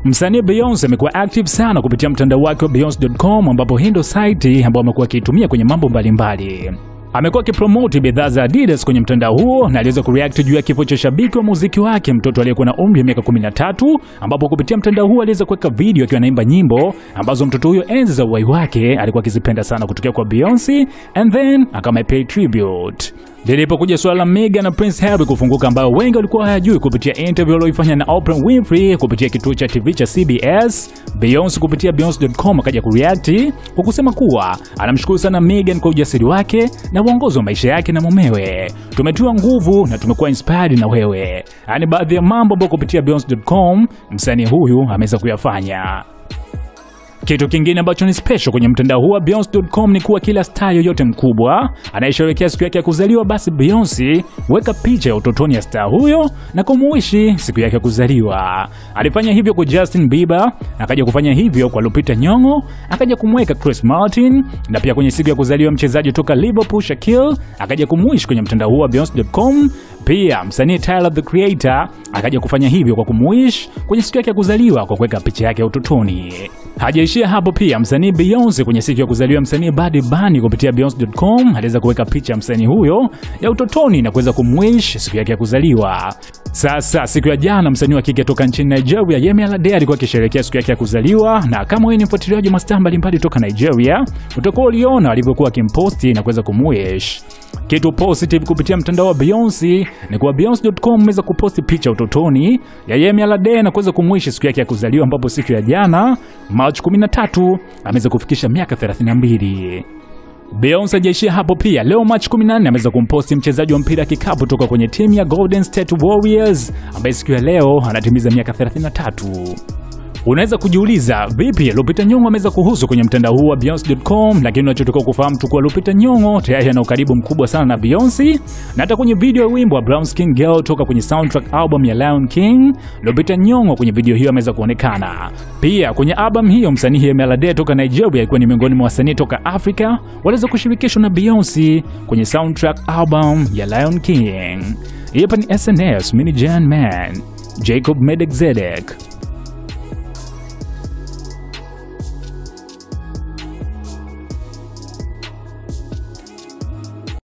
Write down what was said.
Msanii Beyonce amekuwa active sana kupitia mtandao wake wa beyonce.com ambapo hii ndio site ambayo amekuwa akiitumia kwenye mambo mbalimbali. Amekuwa akipromoti bidhaa za Adidas kwenye mtandao huo na aliweza kureact juu ya kifo cha shabiki wa muziki wake mtoto aliyekuwa na umri wa miaka 13, ambapo kupitia mtandao huo aliweza kuweka video akiwa anaimba nyimbo ambazo mtoto huyo enzi za uhai wake alikuwa akizipenda sana kutokea kwa Beyonce and then akamepay tribute. Lilipokuja suala la Meghan na Prince Harry kufunguka, ambao wengi walikuwa hayajui kupitia interview aliyoifanya na Oprah Winfrey kupitia kituo cha TV cha CBS, Beyonce kupitia beyonce.com akaja kureact kwa kusema kuwa anamshukuru sana Meghan kwa ujasiri wake na uongozi wa maisha yake na mumewe. Tumetiwa nguvu na tumekuwa inspired na wewe. Yaani baadhi ya mambo ambayo kupitia beyonce.com msanii huyu ameweza kuyafanya. Kitu kingine ambacho ni special kwenye mtandao huu wa Beyonce.com ni kuwa kila star yoyote mkubwa anayesherehekea siku yake ya kuzaliwa, basi Beyonce weka picha ya utotoni ya star huyo na kumuishi siku yake ya kuzaliwa. Alifanya hivyo kwa Justin Bieber, akaja kufanya hivyo kwa Lupita Nyong'o, akaja kumweka Chris Martin, na pia kwenye siku ya kuzaliwa mchezaji kutoka Liverpool Shaquille akaja kumuishi kwenye mtandao huu wa Beyonce.com. Pia msanii Tyler the Creator akaja kufanya hivyo kwa kumuish kwenye siku yake ya kuzaliwa kwa kuweka picha yake ya utotoni. Hajaishia hapo, pia msanii Beyonce kwenye siku ya kuzaliwa msanii Bad Bunny kupitia Beyonce.com aliweza kuweka picha ya msanii huyo ya utotoni na kuweza kumwish siku yake ya kuzaliwa. Sasa siku ya jana msanii wa kike toka nchini Nigeria Yemi Alade alikuwa akisherehekea siku yake ya kuzaliwa, na kama wewe ni mfuatiliaji wa mastaa mbalimbali toka Nigeria, utakuwa uliona alivyokuwa akimposti na kuweza kumwish. Kitu positive kupitia mtandao wa Beyonce ni kwa Beyonce.com imeweza kuposti picha utotoni ya Yemi Alade na kuweza kumwishi siku yake ya kuzaliwa, ambapo siku ya jana March 13 ameweza kufikisha miaka 32. Beyonce hajaishia hapo pia. Leo March 14 ameweza kumposti mchezaji wa mpira kikapu toka kwenye timu ya Golden State Warriors ambaye siku ya leo anatimiza miaka 33. Unaweza kujiuliza vipi Lupita Nyong'o ameweza kuhusu kwenye mtandao huu wa Beyonce.com, lakini unachotakiwa kufahamu tu kuwa Lupita Nyong'o tayari ana ukaribu mkubwa sana na Beyonce, na hata kwenye video ya wimbo wa Brown Skin Girl toka kwenye soundtrack album ya Lion King, Lupita Nyong'o kwenye video hiyo ameweza kuonekana. Pia kwenye album hiyo msanii Yemi Alade toka Nigeria alikuwa ni miongoni mwa wasanii toka Afrika waliweza kushirikishwa na Beyonce kwenye soundtrack album ya Lion King. Hapa ni SNS, mini Jan Man, Jacob Medek Zedek.